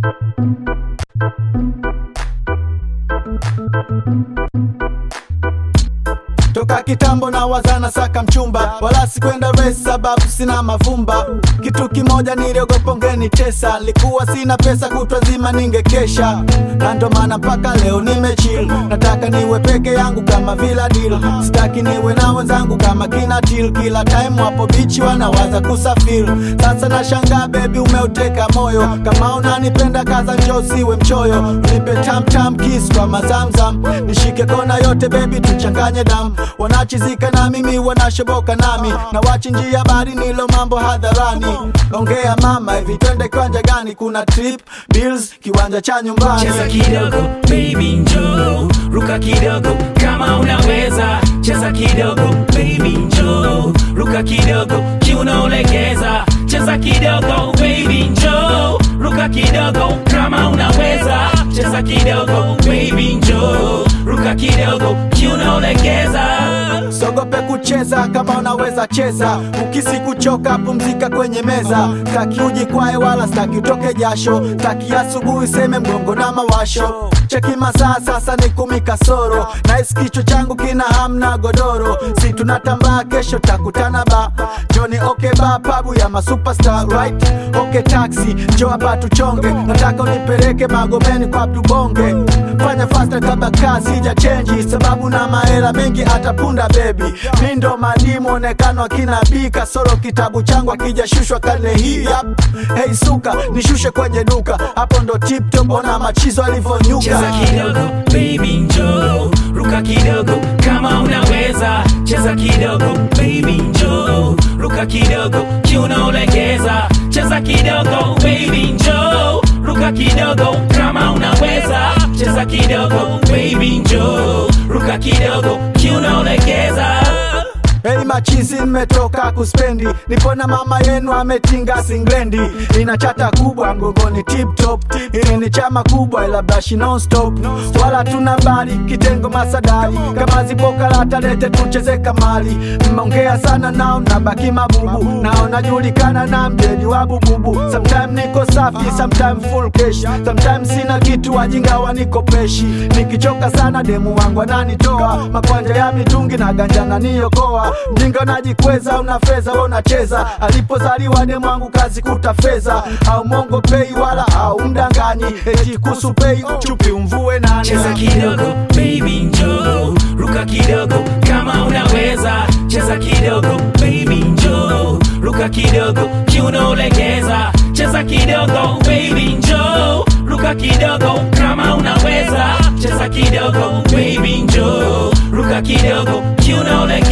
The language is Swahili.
toka kitambo na wazana saka mchumba wala sikwenda race sababu sina mavumba kitu kimoja niliogopa ungenitesa likuwa sina pesa kutwa zima ningekesha na ndo maana mpaka leo nimechill nataka niwe peke yangu kama vila deal sitaki niwe na wenzangu kama kina til kila time wapo bichi wanawaza kusafiri sasa nashangaa bebi umeuteka moyo kama unanipenda kaza njoo siwe mchoyo nipe tamtam kiss kwa mazamzam nishike kona yote bebi tuchanganye damu wanachizika na mimi wanashoboka nami na wachinjia bari nilo mambo hadharani ongea mama hivi twende kiwanja gani kuna trip bills kiwanja cha nyumbani cheza kidogo baby njoo ruka kidogo kama unaweza cheza kidogo baby njoo ruka kidogo kiunaolegeza cheza kidogo baby njoo ruka kidogo kama unaweza cheza kidogo baby njoo ruka kidogo kiunaolegeza sogope kucheza kama unaweza cheza ukisi kuchoka pumzika kwenye meza staki ujikwae wala staki utoke jasho staki asubuhi seme mgongo na mawasho cheki masaa sasa ni kumi kasoro nahisi kichwa changu kina hamna godoro si tunatambaa kesho takutana ba joni okay ba pabu ya masuperstar right okay taxi njo hapa tuchonge nataka unipeleke magomeni kwa tubonge fanya fasta kabla kazi ija chenji sababu na mahela mengi atapunda bebi mi ndo madimu onekano akina bi kasoro kitabu changu akijashushwa karne hii yap hei suka nishushe kwenye duka hapo ndo tiptop ona machizo alivyonyuka cheza kidogo baby njoo ruka kidogo kama unaweza cheza kidogo baby njoo ruka kidogo kiunaolegeza cheza kidogo baby njoo ruka kidogo kama unaweza cheza kidogo baby njoo ruka kidogo kiunaolegeza Hei machizi nimetoka kuspendi nipo na mama yenu ametinga singlendi ina chata kubwa mgongoni tip top ili ni chama kubwa ila bashi non stop wala tuna bali kitengo masadari kama zipo karata lete tucheze kamali mmeongea sana nao nabaki mabubu nao najulikana na mjeli wa bububu sometime niko safi sometime full cash sometime sina kitu wajinga wanikopeshi nikichoka sana demu wangu ananitoa makwanja ya mitungi na ganja naniokoa mjinga unajikweza una fedha wewe unacheza alipozaliwa demu wangu kazi kuta fedha au mongo pei wala au mdanganyi eti kusu pei chupi umvue nani cheza kidogo baby njoo ruka kidogo kama unaweza cheza kidogo baby njoo ruka kidogo kiunaolegeza cheza kidogo baby njoo ruka kidogo kama unaweza cheza kidogo baby njoo ruka kidogo kiunaolegeza